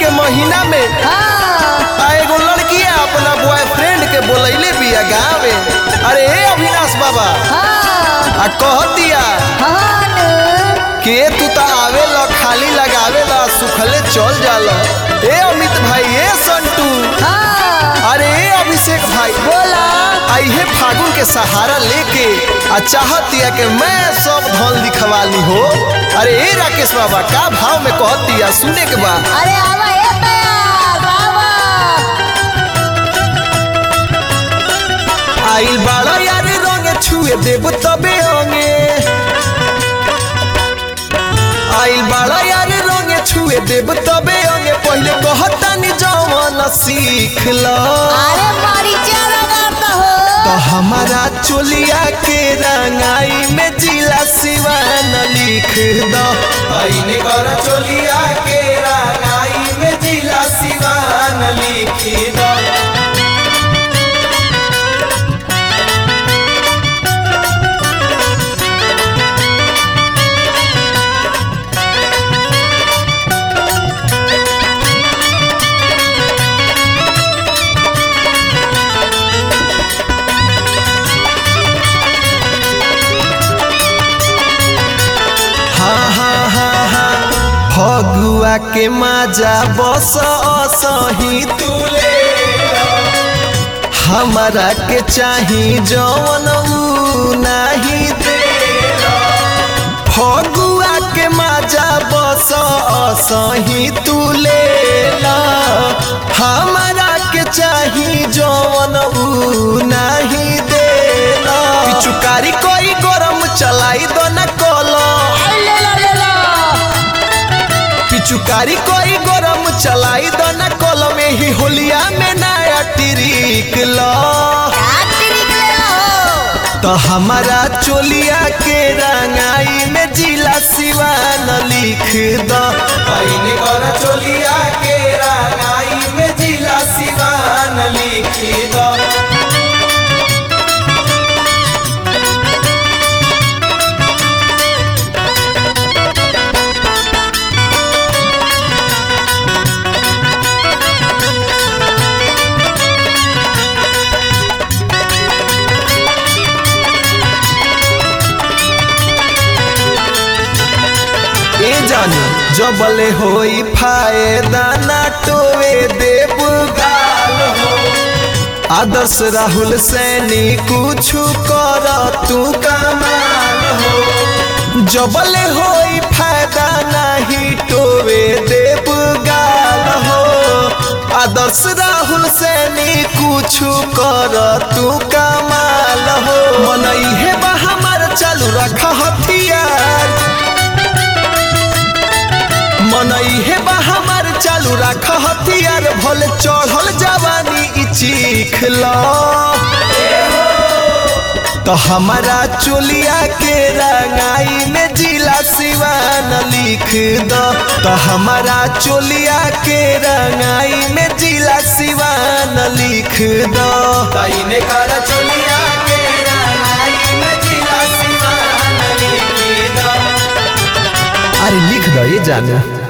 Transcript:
के महीना में हाँ आ एगो लड़किया अपना बॉयफ्रेंड के बोलैले बिया गाँव में अरे ए अविनाश बाबा हाँ आ कहतिया हाँ नु। के तू तो आवेला खाली लगावेला सुखले चल जाला ए अमित भाई ए संटू हाँ अरे ए अभिषेक भाई बोला आइहे फागुन के सहारा लेके आ चाहतिया के मैं सब धन दिखवा ली हो अरे ए राकेश बाबा का भाव में कहतिया सुने के बा अरे आवा ए प्यार आवा आइल बाड़ा यार रंगे छुए देब तबे अंगे आइल बाड़ा यार रंगे छुए देब तबे अंगे पहले कहतानी जवन सीख ल अरे मारी लगा हो तो हमारा चोलिया के रंगाई में जिला सिवान लिख दो आईने कर चोलिया के रंगाई में जिला सिवान लिख दो हाँ हाँ हाँ हाँ फगुआ के माजा बस असही तुले हमारा के चाही जवन ऊ नाही दे फगुआ के माजा बस असही तुले हमारा के चाही जवन ऊ नाही दे पिचुकारी कोई गरम चलाई दो न कलो ले लो ले लो पिचुकारी कोई गरम चलाई दो न कल में ही होलिया में नया टिरिक लो रात्रि निकले हो तो हमारा चोलिया के रंगाई में जिला सिवान लिख दो आईने कर चोलिया के रंगाई में जिला सिवान लिख दो ए जानी जबले होई फायदा ना टोवे देव गाल हो आदर्श राहुल सैनी कुछ कर तू कमाल हो जबले होई फायदा नहीं टोवे देव गाल हो आदर्श राहुल सैनी कुछ कर तू कमाल हो मन इहे बा हमार चालू रख हथियार मनई हे बा हमार चालू राख हथियार भले चढ़ल जवानी ई चीख लो तो हमारा चोलिया के रंगाई में जिला सिवान लिख दो तो हमारा चोलिया के रंगाई में जिला सिवान लिख दो ताइने कर चोलिया के रंगाई में जिला सिवान लिख दो अरे लिख दो ये जाना